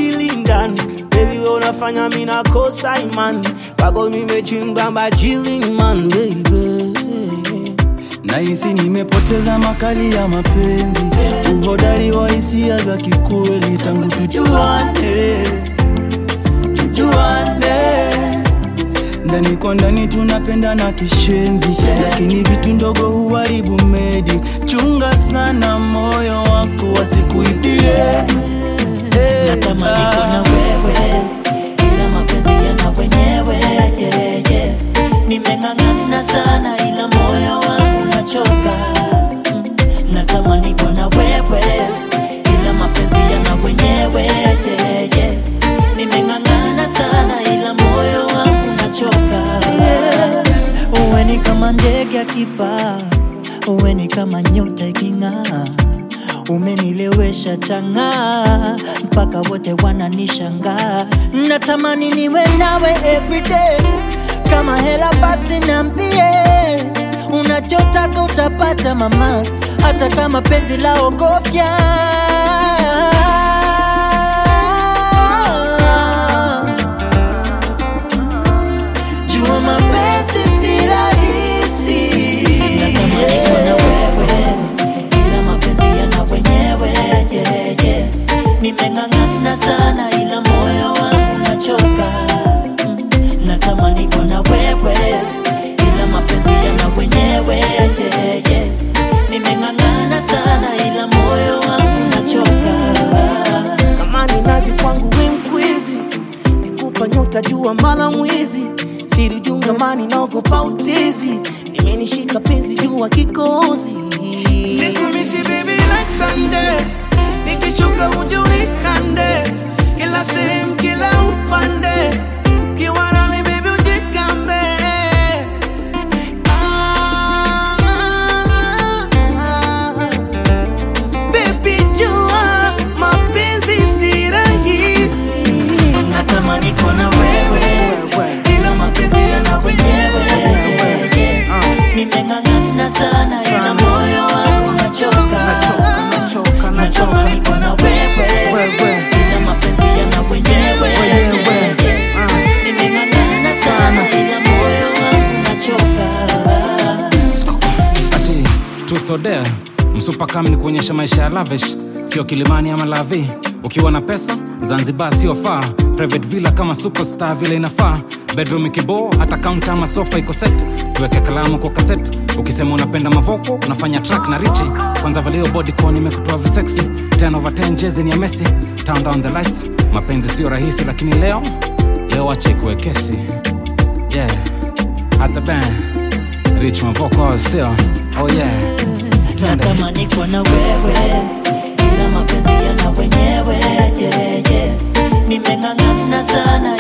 akili ndani Baby wewe unafanya mimi nakosa imani Kwako nimechimba majili man baby Nahisi nimepoteza makali ya mapenzi, uhodari wa hisia za kikweli, tangu tujuane, tujuane ndani kwa ndani tunapendana kishenzi, lakini vitu ndogo huharibu medi. Chunga sana moyo wako wasikuibie. Eh, natamani kuwa na wewe ila mapenzi yana wenyewe yeah, yeah. nimeng'ang'ana sana ila moyo wangu nachoka Mm, natamani kuwa na wewe ila mapenzi yana wenyewe yeah, yeah. nimeng'ang'ana sana ila moyo wangu nachoka uwe ni kama ndege akipaa uwe ni kama nyota iking'aa umenilewesha chang'aa mpaka wote wananishangaa natamani niwe nawe everyday kama hela basi nambie unachotaka utapata mama hata kama penzi la ogofya jua mapenzi si rahisi natamani kuwa na wewe ila mapenzi yana wenyewe yeah, yeah. nimeng'ang'ana sana ila moyo wangu nachoka Mm, natamani kuwa na wewe ila mapenzi yana wenyewe yeah, yeah. nimeng'ang'ana sana ila moyo wangu nachoka kama ni nazi kwangu we mkwizi nikupa nyota jua mala mwizi siri jungamani naogopa utizi nimenishika penzi jua kikozi nikumisi baby like Sunday nikichoka uje unikande kila sehemu kila upande ukiwa nami baby ujikambe ah, ah, ah. Baby jua mapenzi si rahisi natamani kuwa na wewe ila mapenzi yana wenyewe nimeng'ang'ana sana ila moyo wangu nachoka natamani kuwa na wewe ila mapenzi yana wenyewe nimeng'ang'ana sana ila moyo wangu nachoka ati truth or dare msupakam ni kuonyesha maisha ya lavish sio kilimani ama lavi ukiwa na pesa zanzibar sio faa private villa kama superstar vile inafaa bedroom ikiboo hata kaunta ama sofa iko set tuweke kalamu kwa kaset ukisema unapenda mavoko unafanya track na richi kwanza valio bodycon imekutoa visexy 10 over 10 jezi ni ya messi turn down the lights mapenzi sio rahisi lakini leo leo wache ikuwe kesi yeah at the band rich mavoko sio oh yeah Twende. natamani kuwa na wewe ila mapenzi yana wenyewe yeah, yeah. nimeng'ang'ana sana